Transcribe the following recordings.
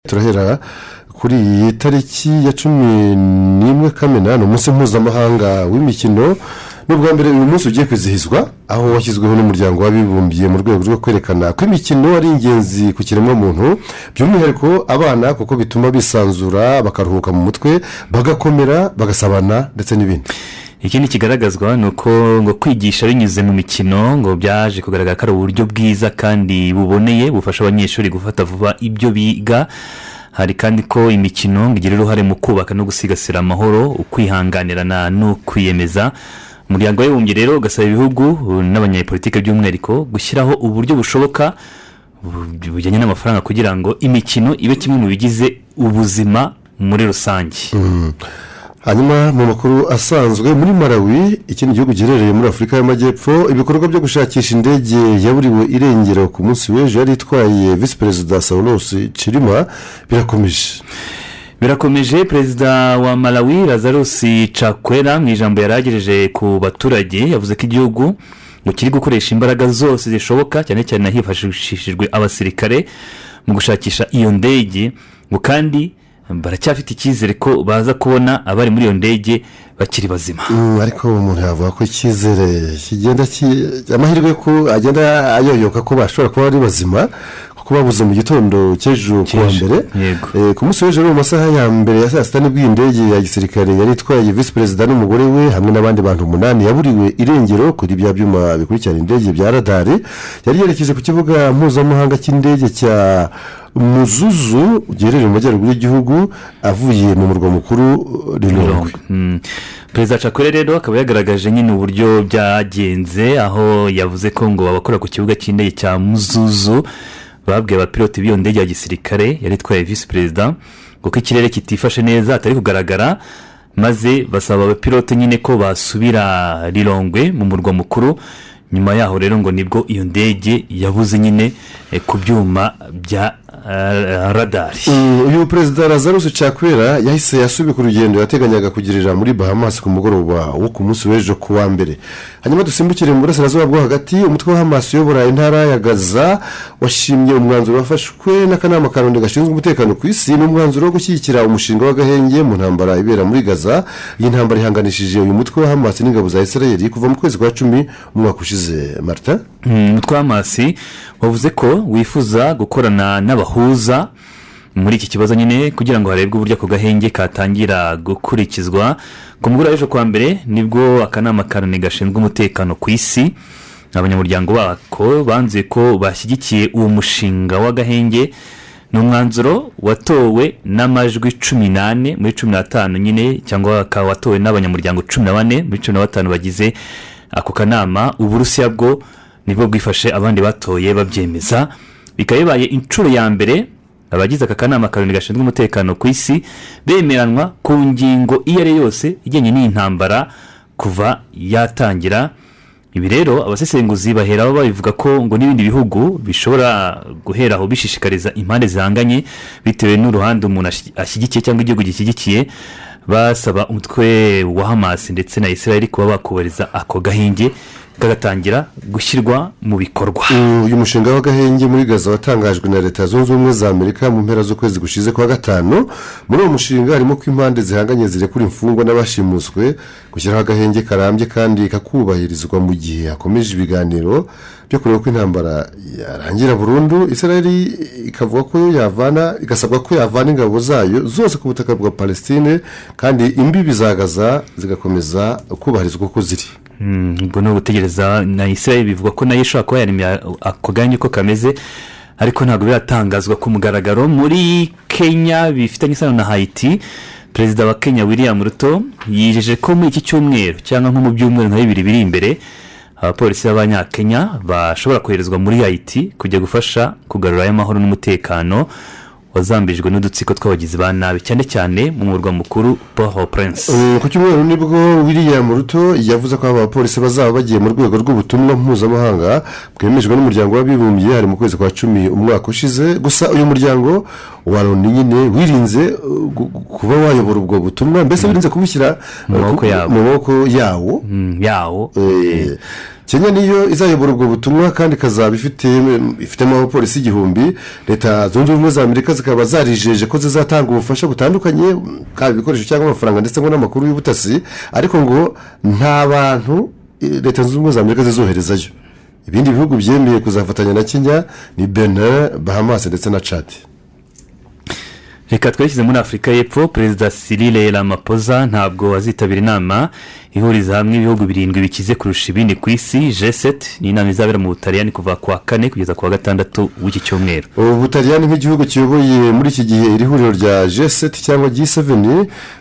turahera kuri iyi tariki ya cumi n'imwe kamena ni umunsi mpuzamahanga w'imikino n'ubwa mbere uyu munsi ugiye kwizihizwa aho washyizweho n'umuryango w'abibumbiye mu rwego rwo kwerekana ko imikino ari ingenzi ku kiremwamuntu by'umwihariko abana kuko bituma bisanzura bakaruhuka mu mutwe bagakomera bagasabana ndetse n'ibindi ikindi kigaragazwa ni uko ngo kwigisha binyuze mu mikino ngo byaje kugaragara ko ari uburyo bwiza kandi buboneye bufasha abanyeshuri gufata vuba ibyo biga hari kandi ko imikino ngo igira uruhare mu kubaka no gusigasira amahoro ukwihanganirana no kwiyemeza umuryango w'abibumbye rero ugasaba ibihugu n'abanyepolitike by'umwihariko gushyiraho uburyo bushoboka bu- bujyanye n'amafaranga kugira ngo imikino ibe kimwe mu bigize ubuzima muri rusange hanyuma mu makuru asanzwe muri malawi ikindi gihugu giherereye muri afurika y'amajyepfo ibikorwa byo gushakisha indege yaburiwe irengero ku munsi w'ejo yari itwaye visi perezida saulosi cirima birakomeje birakomeje perezida wa malawi lazarus cakwera mu ijambo yari yagejeje ku baturage yavuze ko igihugu ngo kiri gukoresha imbaraga zose zishoboka cyane cyane hifashishijwe abasirikare mu gushakisha iyo ndege ngo kandi baracyafite icyizere ko baza kubona abari muri iyo ndege bakiri bazima Mm, ariko umuntu yavuga ko icyizere kigenda ki- amahirwe ko agenda ayoyoka ko bashobora kuba ari bazima kuko babuze mu gitondo cy'ejo ku wa Cy'ejo, mbere yego. Eh, ku munsi w'ejo rero mu masaha ya mbere ya saa sita nibwo iyi ndege ya gisirikare yari itwaye visi perezida n'umugore we hamwe n'abandi bantu umunani yaburiwe irengero kuri bya byuma bikurikirana indege bya radari yari yerekeje ku kibuga mpuzamahanga cy'indege cya muzuzu giherereye mu majyaruguru y'igihugu avuye mu murwa mukuru rirongwe Mm. perezida cakwere rero akaba yagaragaje nyine uburyo byagenze aho yavuze ko ngo abakora ku kibuga cy'indege cya muzuzu babwiye abapiloti b'iyo ndege ya gisirikare yari itwaye visi perezida ngo ko ikirere kitifashe neza atari kugaragara maze basaba abapilote nyine ko basubira rirongwe mu murwa mukuru nyuma yaho rero ngo nibwo iyo ndege yabuze nyine eh, ku byuma bya eh, radari Mm, uyu perezida lazarus cakwera yahise yasubika ku rugendo yateganyaga kugirira muri bahamas ku mugoroba wo ku munsi w'ejo ku wa mbere hanyuma dusimbukire mu burasirazuba bwo hagati umutwe wa hamas uyobora intara ya gaza washimye umwanzuro wafashwe n'akanama karundi gashinzwe umutekano ku isi n'umwanzuro wo gushyigikira umushinga w'agahenge mu ntambara ibera muri gaza iyi ntambara ihanganishije uyu mutwe wa hamas n'ingabo za israel kuva mu kwezi kwa cumi umwaka ushize marita Mm, umutwe w'amasi wavuze ko wifuza gukorana n'abahuza muri iki kibazo nyine kugira ngo harebwe uburyo ako gahenge katangira gukurikizwa ku mugoroba w'ejo kwa mbere nibwo akanama karoni gashinzwe umutekano ku isi abanyamuryango bako banzuye ko bashyigikiye uwo mushinga w'agahenge ni umwanzuro watowe n'amajwi cumi n'ane muri cumi n'atanu nyine cyangwa akaba watowe n'abanyamuryango cumi na bane muri cumi na batanu bagize ako kanama uburusiya bwo nibwo bwifashe abandi batoye babyemeza bikaba bibaye inshuro ya mbere abagize aka kanama karindwi gashinzwe umutekano ku isi bemeranwa ku ngingo iyo ari yo yose ijyanye n'iyi ntambara kuva yatangira ibi rero abasesenguzi baheraho babivuga ko ngo n'ibindi bihugu bishobora guheraho bishishikariza impande zihanganye bitewe n'uruhande umuntu ashi- ashyigikiye cyangwa igihugu gishyigikiye basaba umutwe wa hamasi ndetse na israel kuba bakubariza ako gahenge kagatangira gushyirwa mu bikorwa uyu mushinga w'agahenge muri gaza watangajwe na leta zunze ubumwe za amerika mu mpera z'ukwezi gushize kwa gatanu muri uwo mushinga harimo ko impande zihanganye zirekura imfungwa n'abashimuswe gushyiraho agahenge karambye kandi kakubahirizwa mu gihe hakomeje ibiganiro byo kureba ko intambara yarangira burundu israeli ikavuga ko yavana igasabwa ko yavana ingabo zayo zose ku butaka bwa palestine kandi imbibi za gaza zigakomeza kubahirizwa uko ziri Mm, ubwo ni ugutegereza na israel bivuga ko nayo ishobora kuba yaremye ako gahenge uko kameze ariko ntabwo biratangazwa ku mugaragaro muri kenya bifitanye isano na hayiti perezida wa kenya william ruto yijeje ko muri iki cyumweru cyangwa nko mu byumweru nka bibiri biri imbere abapolisi b'abanyakenya bashobora koherezwa muri hayiti kujya gufasha kugarurayo amahoro n'umutekano wazambijwe n'udutsiko tw'abagizi ba nabi cyane cyane mu murwa mukuru port au prince Eh, ku cyumweru nibwo william ruto yavuze ko abapolisi bazaba bagiye mu rwego rw'ubutumwa mpuzamahanga bwemejwe n'umuryango w'abibumbye hari mu kwezi kwa cumi umwaka ushize gusa uyu muryango wa loni nyine wirinze eh, gu- gu- kuba wayobora ubwo butumwa mbese wirinze kubushyira eh, maboko ku- yabo. mu maboko yawo Mm, yawo Eh, kenya niyo izayobora ubwo butumwa kandi ikazaba ifite ifitemo abapolisi igihumbi leta zunze ubumwe za amerika zikaba zarijeje ko zizatanga ubufasha butandukanye bwaba ibikoresho cyangwa amafaranga ndetse ngo n'amakuru y'ubutasi ariko ngo nta bantu eh, leta zunze ubumwe za amerika zizoherezayo ibindi bihugu byemeye kuzafatanya na kenya ni benin bahamas ndetse na cadi reka twerekeze muri afurika y'epfo perezida cyril ramaphosa ntabwo azitabira inama ihuriza hamwe ibihugu birindwi bikize kurusha ibindi ku isi g7 ni inama izabera mu butaliyani kuva ku wa kane kugeza ku wa gatandatu w'iki cyumweru ubu butaliyani nk'igihugu kiyoboye muri iki gihe iri huriro rya g7 cyangwa g7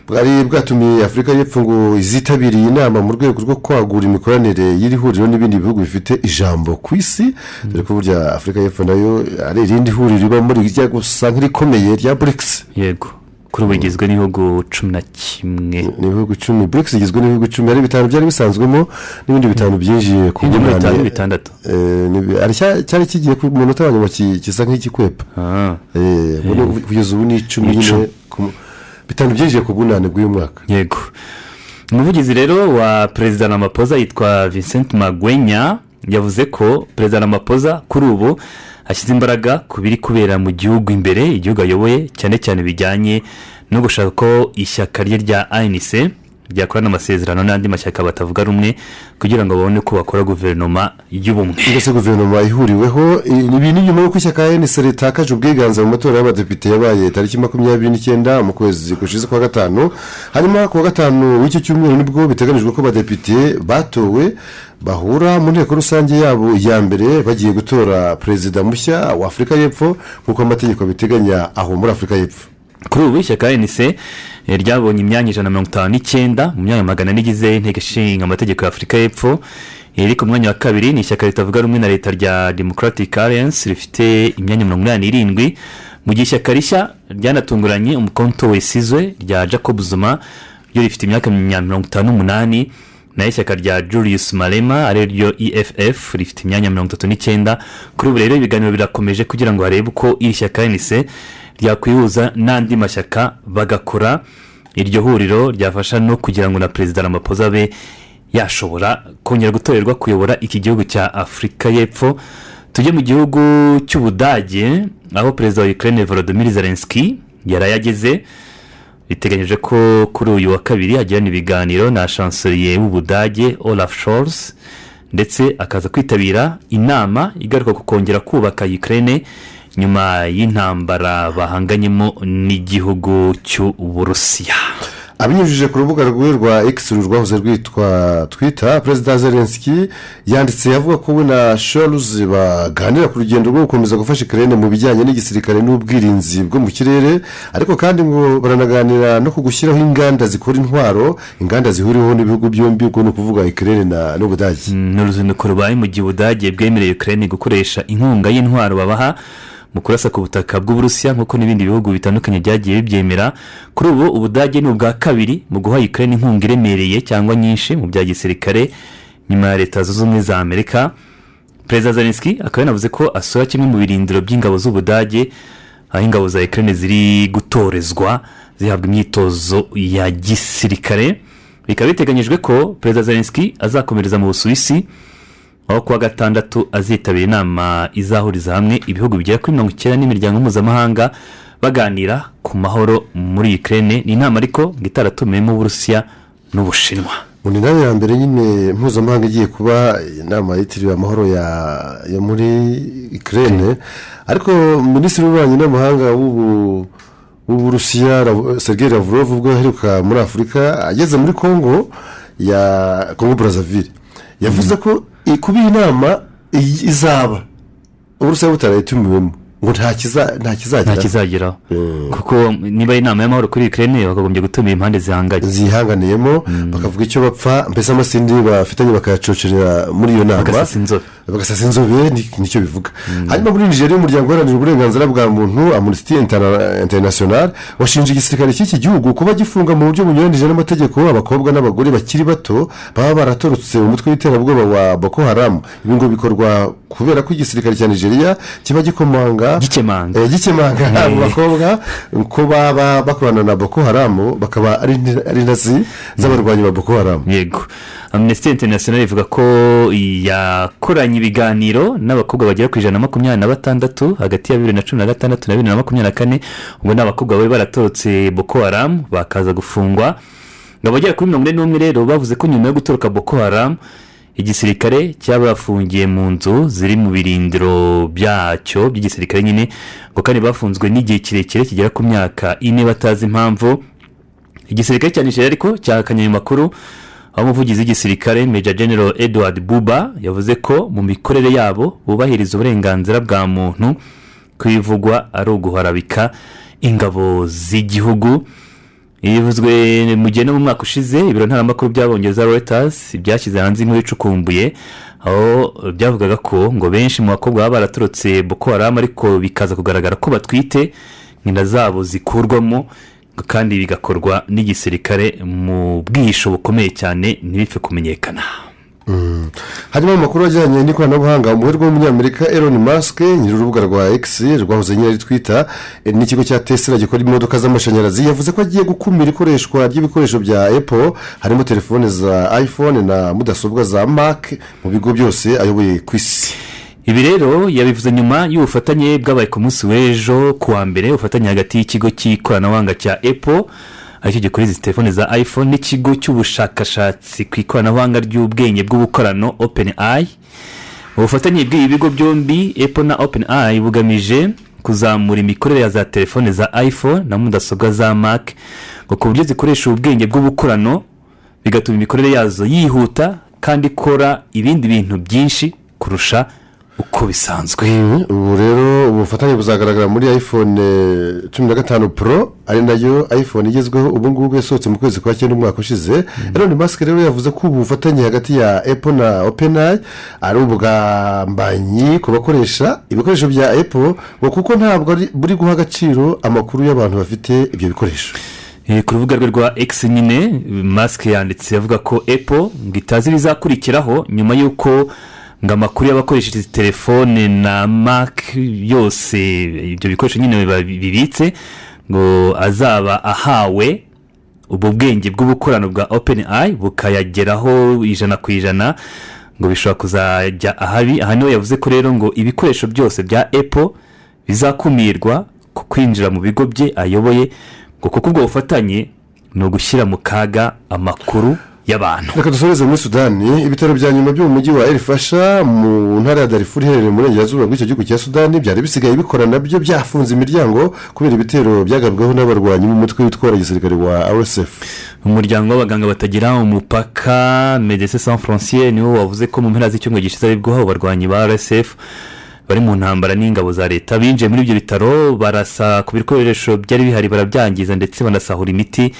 bwari bwatumiye afurika y'epfo ngo izitabiriye inama mu rwego rwo kwagura imikoranire y'iri huriro n'ibindi bihugu bifite ijambo ku isi dore ko burya afurika y'epfo nayo ari irindi huriro riba muri rijya gusa nk'irikomeye rya burikisi yego kuri ubu rigizwe n'ibihugu cumi na kimwe ni ibihugu icumi burikisi igizwe n'ibihugu icumi ari bitanu byari bisanzwemo n'ibindi bitanu byinjiye ku ibyo muri bitanu munani bitandatu Eh, ni- ari cya- cyari kigiye ku munota wa nyuma ki- gisa nk'igikwepa Ah, Eh, ubu ni- kugeza ubu ni icumi Ni nyine icumi. ku- bitanu byinjiye ku bw'unani bw'uyu mwaka yego umuvugizi rero wa perezida ramaphosa yitwa vincent magwenya yavuze ko perezida ramaphosa kuri ubu ashyize imbaraga ku biri kubera mu gihugu imbere igihugu ayoboye cyane cyane bijyanye no gushaka ko ishyaka rye rya anc ryakorana amasezerano n'andi mashyaka batavuga rumwe kugira ngo babone ko bakora guverinoma y'ubumwe mbese guverinoma ihuriweho eh, ibi ni nyuma y'uko ishyaka enese ritakaje ubwiganze mu matora y'abadepite yabaye tariki makumyabiri n'icyenda mu kwezi gushize kwa gatanu hanyuma ku wa gatanu w'icyo cyumweru nibwo biteganijwe ko abadepite batowe bahura mu nteko rusange yabo ya mbere bagiye gutora perezida mushya wa afurika y'epfo nk'uko amategeko abiteganya aho muri afurika y'epfo kuri ubu ishyaka nc eh, ryabonye imyanya ijana na mirongo itanu n'icyenda mu myanya magana ane igize inteko ishinga amategeko ya afurika y'epfo eh, riri ku mwanya wa kabiri ni ishyaka ritavuga rumwe na leta rya democratic alliance rifite imyanya mirongo inani n'irindwi mu gihe ishyaka rishya ryanatunguranye umukonto wesizwe rya jacob zuma ryo rifite imyaka ya mirongo itanu n'umunani naho ishyaka rya julius marema ari ryo eff rifite imyanya mirongo itatu n'icyenda kuri ubu rero ibiganiro birakomeje kugira ngo barebe uko iri shyaka nc ryakwihuza n'andi mashyaka bagakora iryo huriro ryafasha no kugira ngo na perezida ramaphosa abe yashobora kongera gutorerwa kuyobora iki gihugu cya afurika y'epfo tujye mu gihugu cy'ubudage aho perezida wa ukraine volodymyr zelensky yari yageze biteganyije ko kuri uyu wa kabiri hagirana ibiganiro na chancelier w'ubudage olaf scholz ndetse akaza kwitabira inama igaruka ku kongera kubaka ukraine nyuma y'intambara bahanganyemo n'igihugu cy'uburusiya abinyujije ku rubuga rwe rwa x uru rwahoze rwitwa twita perezida zelensky yanditse avuga ko we na shoruzi baganira ku rugendo rwo gukomeza gufasha ikirere mu bijyanye n'igisirikare n'ubwirinzi bwo mu kirere ariko kandi ngo baranaganira no ku gushyiraho inganda zikora intwaro inganda zihuriweho n'ibihugu byombi ubwo ni ukuvuga ikirere na n'ubudage ni uruzinduko rubaye mu gihe ubudage bwemereye ukraine gukoresha inkunga y'intwaro babaha mu kurasa ku butaka bw'uburusiya nk'uko n'ibindi bihugu bitandukanye byagiye bibyemera kuri ubu ubudage ni ubwa kabiri mu guha ukraine inkunga iremereye cyangwa nyinshi mu bya gisirikare nyuma ya leta zunze ubumwe za amerika perezida zelensky akaba yanavuze ko asura kimwe mu birindiro by'ingabo z'ubudage aho ingabo za ukraine ziri gutorezwa zihabwa imyitozo ya gisirikare bikaba biteganyijwe ko perezida zelensky azakomereza mu busuwisi aho kuwa gatandatu azitabira inama izahuriza hamwe ibihugu bigera kuri mirongo icyenda n'imiryango mpuzamahanga baganira ku mahoro muri ukraine ni inama ariko ngo itaratumiwemo uburusiya n'ubushinwa mu inama ya mbere nyine mpuzamahanga igiye kuba inama yitiriwe amahoro ya yo muri ikirere ariko minisitiri w'ububanyi n'amahanga w'ubu- w'uburusiya Rav- sergei lavrov ubwo yaheruka muri afurika ageze muri kongo ya kongo brazzaville yavuze ko i- kuba iyi nama i- izaba uburusiya butarayitumiwemo ngo nta kiza- nta nta kizagira kizageraho kuko niba ari inama y'amahoro kuri ukraine bakagombye gutumira impande zihanganye zihanganiyemo bakavuga icyo bapfa mbese amasindi bafitanye bakayacocerera muri iyo nama bagasasa inzobe bagasasa inzobe ni- nicyo bivuga hanyuma muri nigeria umuryango uharanira uburenganzira bwa muntu amunisiti interinasiyonari washinje igisirikare cy'iki gihugu kuba gifunga mu buryo bunyuranyije n'amategeko abakobwa n'abagore bakiri bato baba baratorotse umutwe w'iterabwoba wa boko haramu ibi ngo bikorwa kubera ko igisirikare cya nigeria kiba gikomanga gikemanga Eh, gikemanga abo bakobwa ko baba bakorana na boko haramu bakaba ari inti- ari intazi z'abarwanyi ba boko haramu yego amnesty international ivuga ko yakoranye ibiganiro n'abakobwa bagera ku ijana na makumyabiri na batandatu hagati ya bibiri na cumi na gatandatu na bibiri na makumyabiri na kane ubwo ni abakobwa bari baratorotse boko haramu bakaza gufungwa abagera kuri mirongo ine n'umwe rero bavuze ko nyuma yo gutoroka boko haramu igisirikare cyabafungiye mu nzu ziri mu birindiro byacyo by'igisirikare nyine ngo kandi bafunzwe n'igihe kirekire kigera ku myaka ine batazi impamvu igisirikare cya nigeria ariko cyahakanye ayo makuru aho umuvugizi w'igisirikare meja general edward buba yavuze ko mu mikorere yabo bubahiriza uburenganzira bwa muntu ko ibivugwa ari uguharabika ingabo z'igihugu yivuzwe mu gihe no mu mwaka ushize ibiro ntaramakuru by'abongereza reuters byashyize hanze inkuru icukumbuye aho byavugaga ko ngo benshi mu bakobwa baba baraturutse boko haramu ariko bikaza kugaragara ko batwite inda zabo zikurwamo kandi bigakorwa n'igisirikare mu bwihisho bukomeye cyane ntibipfe kumenyekana harimo amakuru ajyanye n'ikoranabuhanga umuherwe w'umunyamerika elon musk nyir'urubuga rwa x rwahoze nyine ari twita eh, n'ikigo cya tesla gikora imodoka z'amashanyarazi yavuze ko agiye gukumira ikoreshwa ry'ibikoresho bya apple harimo telefone za iphone na mudasobwa za mac mu bigo byose ayoboye ku isi ibi rero yabivuze nyuma y'ubufatanye bwabaye ku munsi w'ejo kuwa mbere ubufatanye hagati y'ikigo cy'ikoranabuhanga cya apple aricyo gikora izi telefone za iphone n'ikigo cy'ubushakashatsi ku ikoranabuhanga ry'ubwenge bw'ubukorano openi ayi ubufatanye bw'ibi bigo byombi apple na openi ayi bugamije kuzamura imikorere ya za telefone za iphone na mudasobwa za mac ngo ku buryo zikoresha ubwenge bw'ubukorano bigatuma imikorere yazo yihuta kandi ikora ibindi bintu byinshi kurusha uko bisanzwe ubu rero ubufatanye buzagaragara muri iphone cumi na gatanu pro ari nayo iphone igezweho ubu ngubu yasohotse mu kwezi kwa cyenda umwaka ushize elon musk rero yavuze ko ubu bufatanye hagati ya apple na openayi ari ubugambanyi ku bakoresha ibikoresho bya apple ngo kuko ntabwo ari- buri guha agaciro amakuru y'abantu bafite ibyo bikoresho Eh, ku rubuga rwe rwa x nyine masike yanditse avuga ko epo ngo itazi ibizakurikiraho nyuma y'uko ngo amakuru y'abakoresha izi telefone na mac yose ibyo bikoresho nyine biba bibitse ngo azaba ahawe ubwo bwenge bw'ubukorano bwa openi ayi bukayageraho ijana ku ijana ngo bishobora kuzajya ahabi aha niho yavuze ko rero ngo ibikoresho byose bya epo bizakumirwa ku kwinjira mu bigo bye ayoboye ngo kuko ubwo bufatanye ni ugushyira mu kaga amakuru y'abantu reka dusoreze muri sudani ibitaro bya nyuma byo mu mujyi wa erifasha mu ntara ya darifuri iherereye mu burengerazuba bw'icyo gihugu cya sudani byari bisigaye bikora nabyo byafunze imiryango kubera ibitero byagabweho n'abarwanyi b'umutwe witwara gisirikare wa rsf umuryango w'abaganga batagira umupaka medese san francier niwo wavuze ko mu mpera z'icyumweru gishize aribwo abo barwanyi ba rsf bari mu ntambara n'ingabo za leta binjiye muri ibyo bitaro barasa ku bikoresho byari bihari barabyangiza ndetse banasahura imiti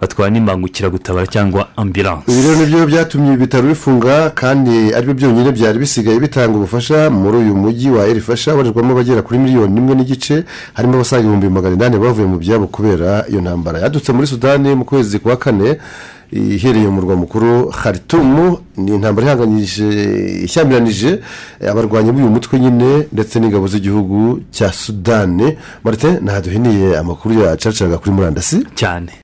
batwara n'imbangukiragutabara cyangwa ambilanse ibi rero nibyo byatumye ibi bitaro bifunga kandi aribyo byonyine byari bisigaye bitanga ubufasha muri uyu mujyi wa erifasha abarirwamo abagera kuri miliyoni imwe n'igice harimo abasaga ibihumbi magana inani bavuye mu byabo kubera iyo ntambara yadutse muri sudani mu kwezi kwa kane iherereye mu murwa mukuru haritumu ni intambara ihanganyije ishyamiranyije eh, abarwanyi b'uyu mutwe nyine ndetse n'ingabo z'igihugu cya sudani marite ntaduhiniye amakuru yacacaga kuri murandasi cyane